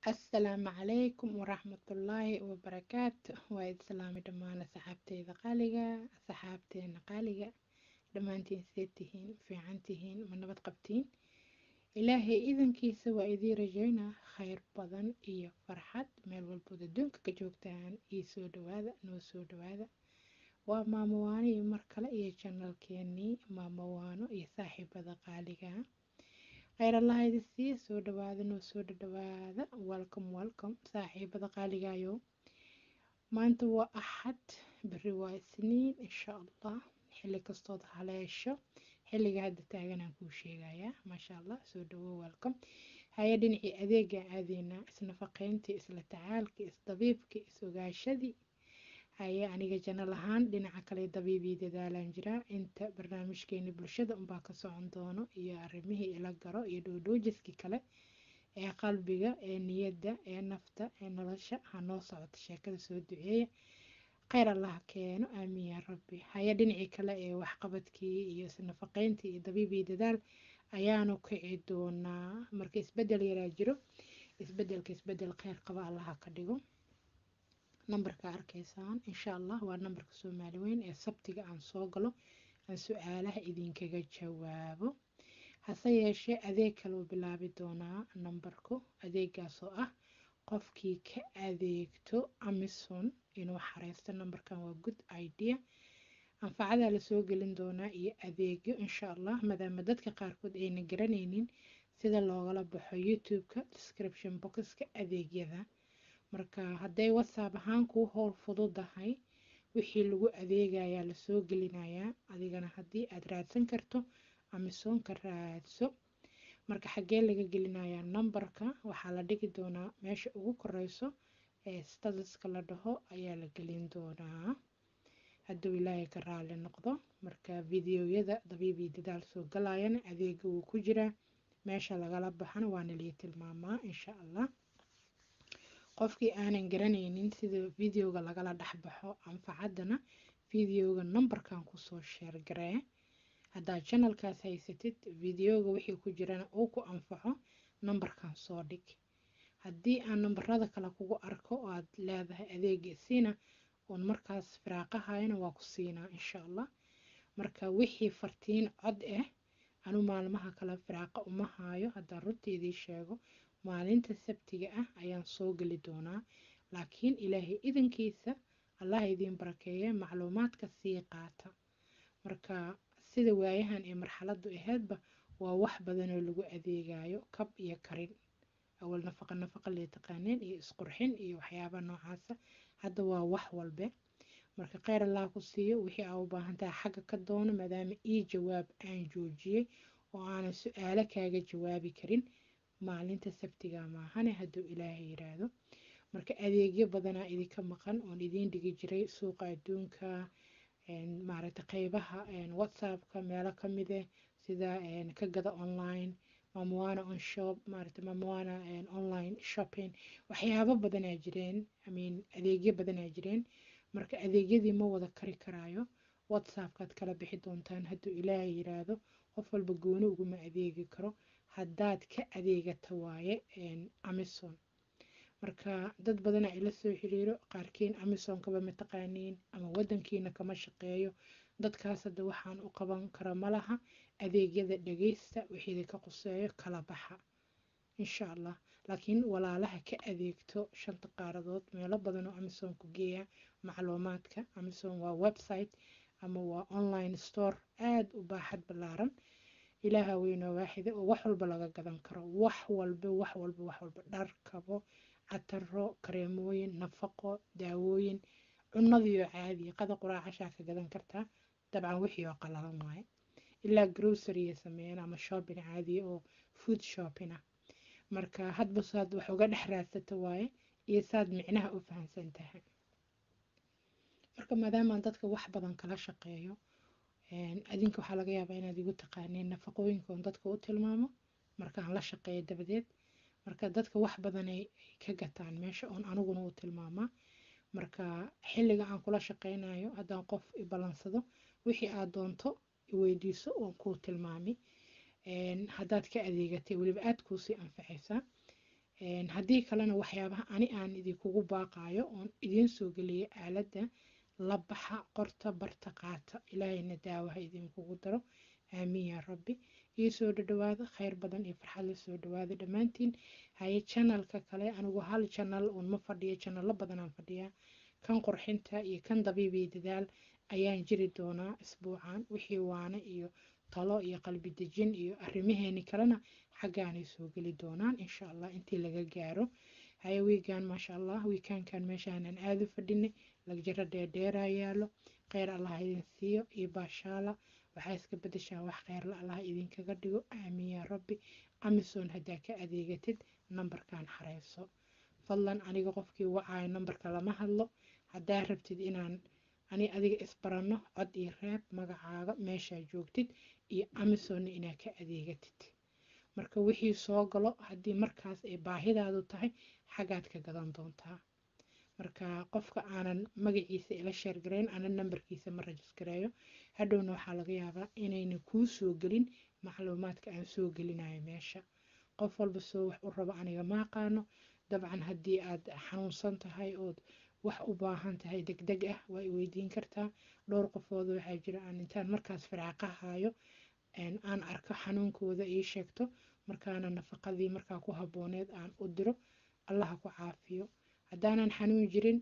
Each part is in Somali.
asalaamu calaykum waraxmatullaahi wabarakaatu waa islaami dhammaan asxaabteyda qaaliga asxaabteena qaaliga dhammaantiin see tihiin fiican tihiin ma nabad qabtiin ilaahay idankiisa waa idiin rajaynaa khayr badan iyo farxad meel walbood adduunka ka joogtaan iyo soo dhawaada noo soo dhawaada waa maamowaano iyo mar kale iyo janalkeenii maamowaano iyo saaxiibada qaaliga kheyr allaha idin siiya soo dhawaada noo soo dhadhawaada welcome welcome saaxiibada qaaligayo maanta waa axad beri waa isniin insha allah xilli kastood haleesho xilliga hadda taaganaan kuu sheegayaa maasha allah soo dhawo welcome haya dhinacii adeega aadeynaa isnafaqeyntii isla tacaalkii isdabiibkii is-ogaashadii haye aniga janal ahaan dhinaca kale dabiibii dadaalaan jiraa inta barnaamijkeeni bulshada unbaa ka socon doono iyo arimihii ila garo iyo dhoodhoojiskii kale ee qalbiga ee niyadda ee nafta ee nolosha hanoo socota sheekada soo duceeya kheyr allah keeno aamiin yaa rabbi haya dhinacii kale ee waxqabadkii iyo isnafaqeyntii iyo dabiibii dadaal ayaanu kici doonaa marka isbedel yaraa jiro isbedelka isbedel kheyr qaba allaha ka dhigo nambarka arkaysaan insha allah waa nambarka soomaali weyn ee sabtiga aan soo galo aan su-aalaha idinkaga jawaabo hase yeeshee adeeg kaleu bilaabi doonaa nambarku adeegaasoo ah qofkii ka adeegto amison inuu xareysto nambarkan waa good idea anfacadaa lasoo gelin doonaa iyo adeegyo insha allah maadaama dadka qaarkood ayna garanaynin sida loogala baxo youtube-ka description boxka adeegyada marka hadday whatsapp ahaan kuu howl fududahay wixii lagu adeegayaa lasoo gelinayaa adigana haddii aad raadsan karto amisoonka raadso marka xaggee laga gelinayaa nambarka waxaa la dhigi doonaa meesha ugu koreyso ee statuska la dhaho ayaa la gelin doonaa hadduu ilaahay ka raali noqdo marka videoyada dabiibii dadaal soo galayana adeega wuu ku jiraa meesha lagala baxana waana lii tilmaamaa insha allah qofkii aanan garanaynin sida videoga lagala dhexbaxo anfacaddana videoga nambarkan kusoo sheergaree haddaad janalkaas haysatid videoga wixii ku jirana uu ku anfaco nambarkan soo dhig haddii aan nambarada kale kugu arko oo aad leedahay adeega siina oon markaas firaaqahayana waa ku siinaa insha allah marka wixii fartiin cod ah anu maalmaha kale firaaqa uma haayo haddaan runteedii sheego maalinta sabtiga ah ayaan soo geli doonaa laakiin ilaahay idankiisa allah idiin barakeeye macluumaadka sii qaata marka sida waayahan ee marxaladu aheydba waa wax badanoo lagu adeegayo kab iyo karin awal nafaqa nafaqa lee taqaaneen iyo isqurxin iyo waxyaaba noocaasa hadda waa wax walbe marka kheyr allah ku siiyo wixii aa u baahantaha xagga ka doono maadaama ii jawaab aan joojiyey oo aanan su-aalo kaaga jawaabi karin maalinta sabtiga maahane hadduu ilaahay yiraahdo marka adeegyo badanaa idinka maqan oon idiin dhigi jiray suuqa adduunka maaragta qeybaha whatsappka meelo kamide sida ka gada online mamowana on shop maaragta mamowana online shopping waxyaabo badanaa jireen imean adeegyo badanaa jireen marka adeegyadii ma wada kari karaayo whatsappkaad kala bixi doontaan hadduu ilaahay yiraahdo qof walba gooni uguma adeegi karo haddaad ka adeegata waaye amison marka dad badana ila soo xiriiro qaarkiin amisonkaba mataqaaniin ama wadankiina kama shaqeeyo dadkaas hadda waxaan u qaban kara malaha adeegyada dhageysta wixii ka quseeyo kala baxa insha allah laakiin walaalaha ka adeegto shanta qaaradood meelo badan oo amison ku geeya macluumaadka amison waa website ama waa online store aada u baaxad ballaaran ilaaha weynoo waaxida oo wax walba laga gadan karo wax walba wax walba wax walba dhar kabo cataro kareemooyin nafaqo daawooyin cunadiioo caadiya qada quraacashaa ka gadan kartaa dabcan wixii oo qalalan waaye ilaa groceryya sameeyaan ama shopping caadiya oo food shopping ah marka hadba saad wax uga dhex raadsata waaye iyo saad micnaha u fahamsan tahay marka maadaamaan dadka wax badan kala shaqeeyo adinka waxaa laga yaabaa inaad igu taqaaneen nafaqooyinka oon dadka u tilmaamo markaan la shaqeeyo dabadeed marka dadka wax badan ay ka gataan meesha oon aniguna u tilmaamaa marka xilliga aan kula shaqeynayo haddaan qof i ballansado wixii aad doonto iweydiiso oon kuu tilmaami haddaad ka adeegatay weliba aada kuusii anfacaysaa haddii kalena waxyaabaha ani aan idinkugu baaqaayo oon idiin soo geliyay aaladda la baxa qorta barta qaata ilaahayna daawaha idinkugu daro aamiin yaa rabbi ii soo dhadhawaada khayr badan iyo farxad la soo dhawaada dhammaantiin haye janalka kale anigu hal janal uun ma fadhiyo janalo badanaan fadhiyaa kan qurxinta iyo kan dabiib iyo dadaal ayaan jiri doonaa isbuucan wixii waane iyo talo iyo qalbi dejin iyo arrimaheeni kalena xaggaanay soo geli doonaan insha allah intii laga gaaro haye wiigaan maasha allah wiikaankan meeshaanan aada u fadhinay lagjaro dheerdheeraa yaalo kheyr allah idin siiyo iyo baashaala waxaa iska bedeshaa wax kheyrla allah idinkaga dhigo aamiin yaa rabbi amisoon haddaa ka adeegatid nambarkan xareyso fadlan aniga qofkii wacaayo nambarka lama hadlo haddaa rabtid inaan ani adiga isbaranno cod iyo reeb magacaaga meeshaa joogtid iyo amisonna inaad ka adeegatid marka wixii soo galo haddii markaas ay baahidaadu tahay xaggaad ka gadan doontaa marka qofka aanan magaciisa ila sheergareyn aanan nambarkiisa ma rajisgareeyo hadhowna waxaa laga yaabaa inayna kuu soo gelin macluumaadka aan soo gelinayo meesha qof walba soo wax u rabo aniga ma aqaano dabcan haddii aad xanuunsan tahay ood wax u baahan tahay deg deg ah waa i weydiin kartaa dhowr qofooda waxaa jira aan intaan markaas fircaaqahayo aan arko xanuunkooda ii sheegto markaana nafaqadii markaa ku habbooneed aan u diro allaha ku caafiyo haddaanan xanuun jirin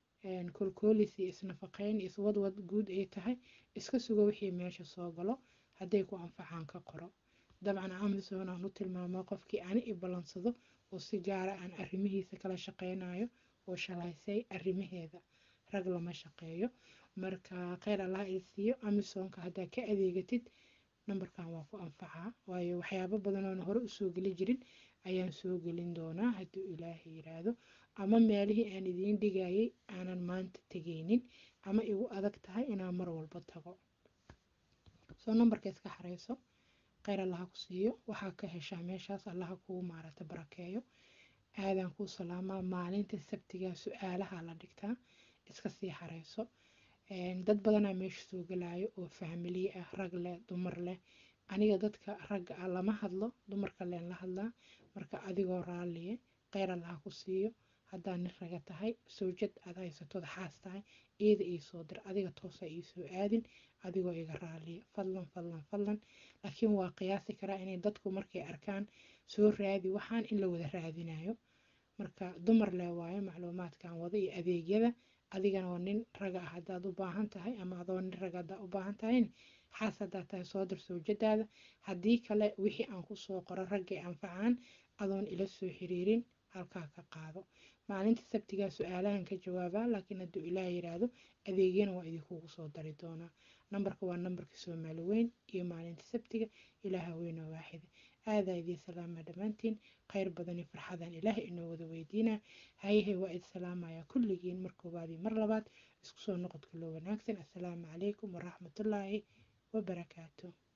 kolkoolis iyo isnafaqeyn iyo iswadwad guud ay tahay iska sugo wixii meesha soo galo hadday ku anfacaan ka qoro dabcan amazon aan u tilmaamo qofkii ani i ballansado oo si gaara aan arrimihiisa kala shaqeynayo oo shalaysay arrimaheeda rag lama shaqeeyo marka kheyr allah i siiyo amazonka haddaa ka adeegatid nambarkan waa ku anfacaa waayo waxyaabo badan oona hore usoo geli jirin ayaan soo gelin doonaa hadduu ilaahay yiraahdo ama meelihii aan idiin dhigayay aanan maanta tegaynin ama igu adag tahay inaan mar walba tago soo nambarka iska xareyso kheyr allaha ku siiyo waxaa ka heshaa meeshaas allaha kuu maarata barakeeyo aadaan kuu salaamaa maalinta sabtigaa su-aalaha la dhigtaa iska sii xareyso dad badanaa meesha soo galaayo oo fahmiliye ah rag leh dumar leh aniga dadka ragga ah lama hadlo dumarka leen la hadlaa marka adigoo raalliye kheyr allaha ku siiyo haddaa nin raga tahay sawjad aad haysatood xaas tahay iyada ii soo dir adiga toosa ii soo aadin adigoo iga raaliya fadlan fadlan fadlan laakiin waa qiyaasi karaa inay dadku markay arkaan soo raadi waxaan in la wada raadinayo marka dumar leh waayo macluumaadkan wada iyo adeegyada adigana waa nin raga ah haddaad u baahan tahay ama adoo nin raga haddaa u baahan tahayna xaas haddaa tahay soo dir sawjadaada haddii kale wixii aan kusoo qoro raggay anfacaan adoon ila soo xiriirin halkaa ka qaado maalinta sabtigaa su-aalahan ka jawaabaa laakiin hadduu ilaah yiraahdo adeegyana waa idinkugu soo dari doonaa nambarka waa nambarka soomaali weyn iyo maalinta sabtiga ilaaha weynoo waaxida aadaa idiin salaama dhammaantiin kheyr badan iyo farxadan ilaahay inoo wada weydiinaa hayahay waa id salaamaya kulligiin mar koowaad iyo mar labaad isku soo noqodka loo wanaagsan assalaamu calaykum waraxmatullaahi wabarakaatu